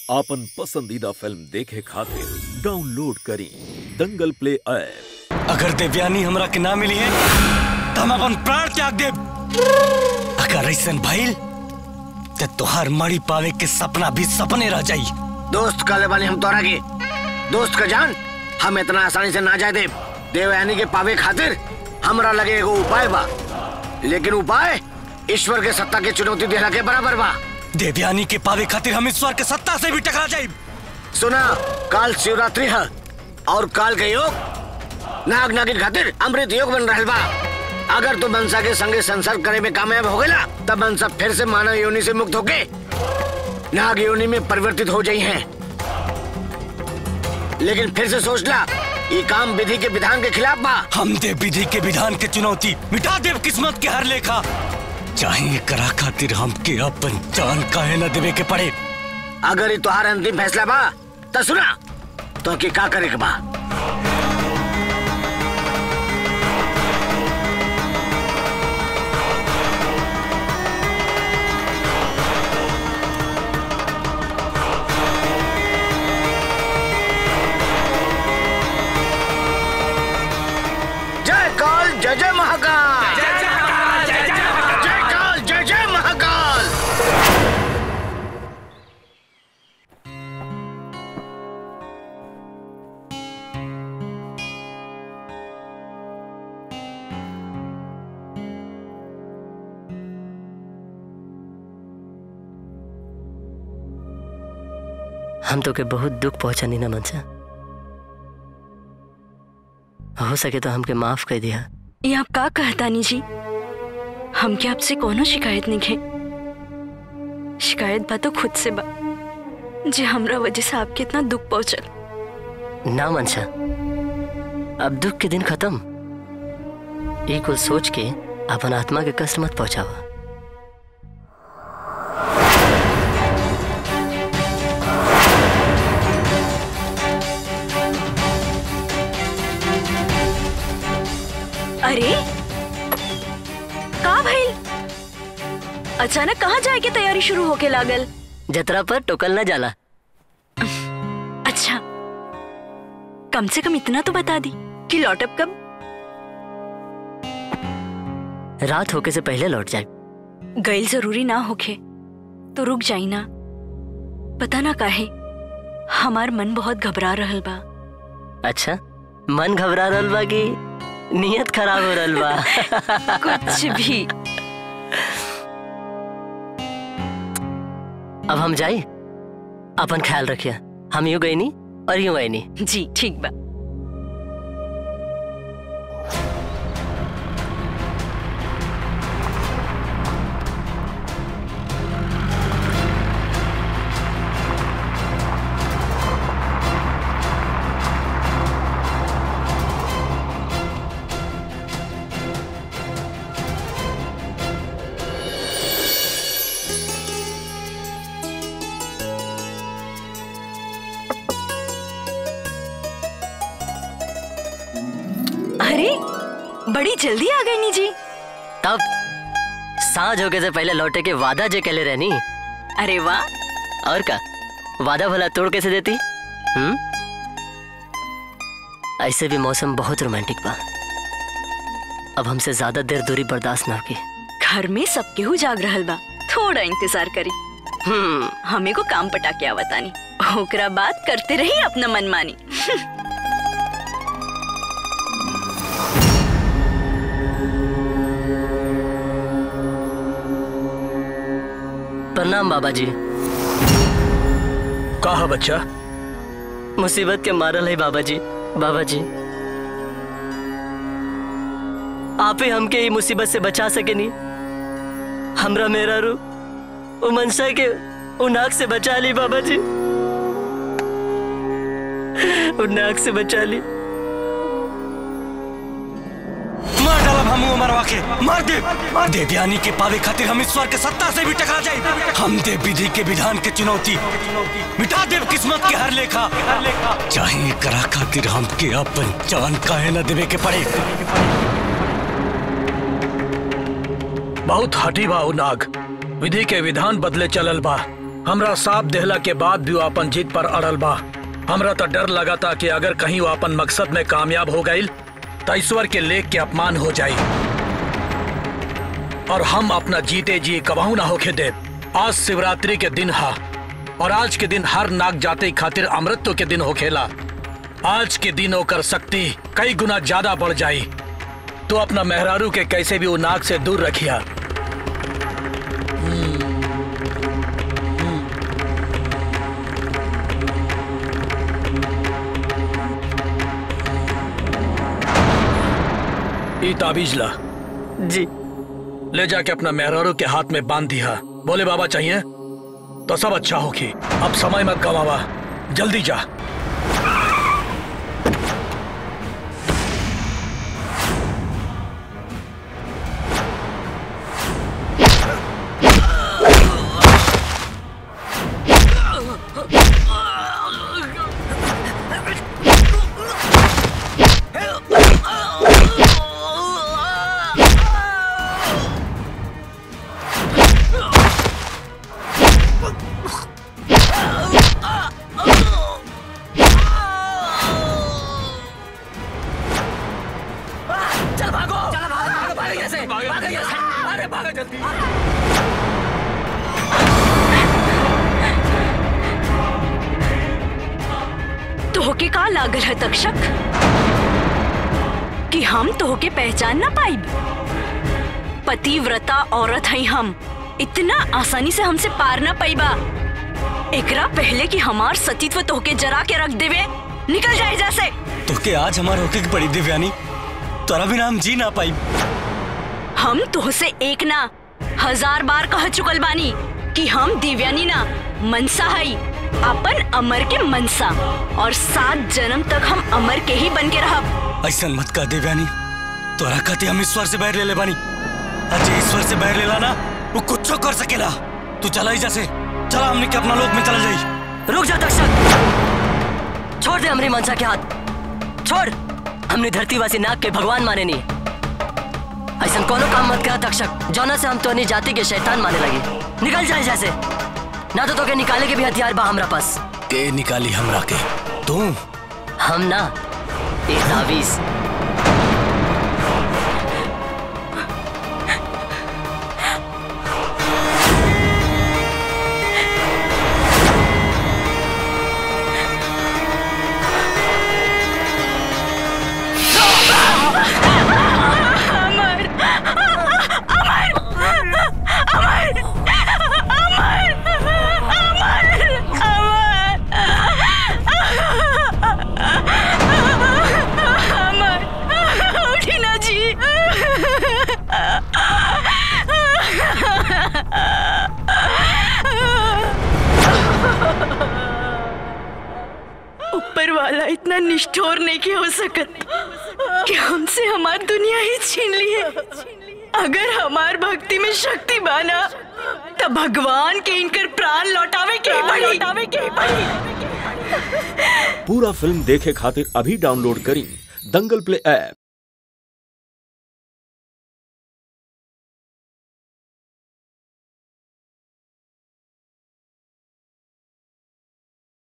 आपन पसंदीदा फिल्म देखे खातिर डाउनलोड करी दंगल प्ले ऐप अगर देवयानी हमरा के ना मिली है तो हम अपन प्राण त्याग देब अगर ऐसन भइल तो तोहार मड़ी पावे के सपना भी सपने रह जाई दोस्त काले वाले हम तोरा के दोस्त का जान हम इतना आसानी से ना जाए दे देवयानी के पावे खातिर हमरा लगे एगो उपाय बा लेकिन उपाय ईश्वर के सत्ता के चुनौती देला के बराबर बा देवयानी के पावे खातिर हम ईश्वर के सत्ता से भी टकरा जाई सुना काल शिवरात्रि है और काल के योग नाग नागिन खातिर अमृत योग बन रहल बा अगर तू मनसा के संगे संसर्ग करे में कामयाब हो गया तब मनसा फिर से मानव योनि से मुक्त होके नाग योनि में परिवर्तित हो जाई हैं लेकिन फिर से सोच ला ये काम विधि के विधान के खिलाफ बा हम देव विधि के विधान के चुनौती मिटा देव किस्मत के हर लेखा चाहे करा खातिर हमके अपन जान काहे न देवे के पड़े अगर ये तुहार अंतिम फैसला बा तो सुना तो के का करे के बा जय काल जय जय महाकाल जय काल जय जय महाकाल हम तो के बहुत दुख पहुंचानी ना मनसा हो सके तो हमके माफ कर दिया ये आप का कहतानी जी हमके आपसे कोनो शिकायत नहीं है शिकायत बा तो खुद से बा जे हमरा वजह से आपके इतना दुख पहुंचल ना मनसा अब दुख के दिन खत्म ये कुल सोच के अपन आत्मा के कष्ट मत पहुंचावा अरे का भइल अचानक कहाँ जाए के तैयारी शुरू होके लागल जतरा पर टोकल ना जाला अच्छा कम से कम इतना तो बता दी कि लौटब कब रात होके से पहले लौट जाए गैल जरूरी ना होखे तो रुक जाई ना पता ना काहे हमार मन बहुत घबरा रहल बा अच्छा मन घबरा रहल बा कि नियत खराब हो रहल बा कुछ भी अब हम जाई अपन ख्याल रखिए हम यूं गई नी और यूं आई नी जी ठीक बा अरे बड़ी जल्दी आ गई नी जी तब सांझ होके से पहले लौटे के वादा जे कहले रहनी अरे वाह और का वादा भला तोड़ कैसे देती हम्म ऐसे भी मौसम बहुत रोमांटिक बा अब हमसे ज्यादा देर दूरी बर्दाश्त ना होगी घर में सब केहू जाग रहल बा थोड़ा इंतजार करी हम्म हमें को काम पटा के आवतानी ओकरा बात करते रही अपना मनमानी प्रणाम बाबा जी कहा बच्चा मुसीबत के मारल है बाबा जी बाबा जी आप ही हमके ई मुसीबत से बचा सके नी हमरा मेरा रू वो मनसा के उ नाक से बचा ली बाबा जी उ नाक से बचा ली मार डालब हम मरवा के मार दे देवयानी के पावे खातिर हम ईश्वर के सत्ता से भी टकरा जाए हम देव विधि के विधान के चुनौती मिटा देव किस्मत के हर लेखा चाहे करा खातिर हमके अपन जान काहे न देवे के पड़े बहुत हठी बा उ नाग विधि के विधान बदले चलल बा हमरा साथ देहला के बाद भी वो अपन जीत पर अड़ल बा हमरा तो डर लगा था कि अगर कहीं वो अपन मकसद में कामयाब हो गई तो ईश्वर के लेख के अपमान हो जाई और हम अपना जीते जी कबाऊ ना होके दे आज शिवरात्रि के दिन हा और आज के दिन हर नाग जाते खातिर अमृत्व के दिन हो खेला आज के दिन होकर शक्ति कई गुना ज्यादा बढ़ जाई तो अपना मेहरारू के कैसे भी वो नाग से दूर रखिया ई ताबीज ला जी ले जाके अपना मेहरारू के हाथ में बांध दिया बोले बाबा चाहिए तो सब अच्छा होगी अब समय मत गवावा जल्दी जा तोहके का लागल है तक्षक कि हम तोहके पहचान ना पाई पतिव्रता औरत है हम इतना आसानी से हमसे पार ना पाईबा एकरा पहले कि हमार सतीत्व तोहके जरा के रख देवे निकल जाए जैसे तो के आज हमार होके की पड़ी दिव्यानी तोरा बिना हम जी ना पाई हम तोहसे एक ना हजार बार कह चुकल बानी कि हम दिव्यानी ना मनसा हई अपन अमर के मनसा और सात जन्म तक हम अमर के ही बन के रहब ऐसा मत कह दिव्यानी तोरा कहते हम ईश्वर से बैर ले ले बानी अजय ईश्वर से बैर लेला ना वो कुछ कर सकेला तू चला ही जैसे चला हमने के अपना लोक में चला जाई रुक जा तक्षक छोड़ दे हमरी मनसा के हाथ छोड़ हमने धरतीवासी नाग के भगवान माने नहीं ऐसा कोनो काम मत करा तक्षक जौना से हम तो जाति के शैतान माने लगे निकल जाए जैसे ना तो तोके निकाले के भी हथियार बा हमरा पास के निकाली हमरा के तू हम ना ये तावीज उठी ना जी ऊपर वाला इतना निष्ठुर नहीं कि हो सकत कि हमसे हमार दुनिया ही छीन ली है अगर हमार भक्ति में शक्ति बाना तो भगवान के इनकर प्राण लौटावे के ही पड़ी लौटावे के ही पड़ी पूरा फिल्म देखे खातिर अभी डाउनलोड करी दंगल प्ले ऐप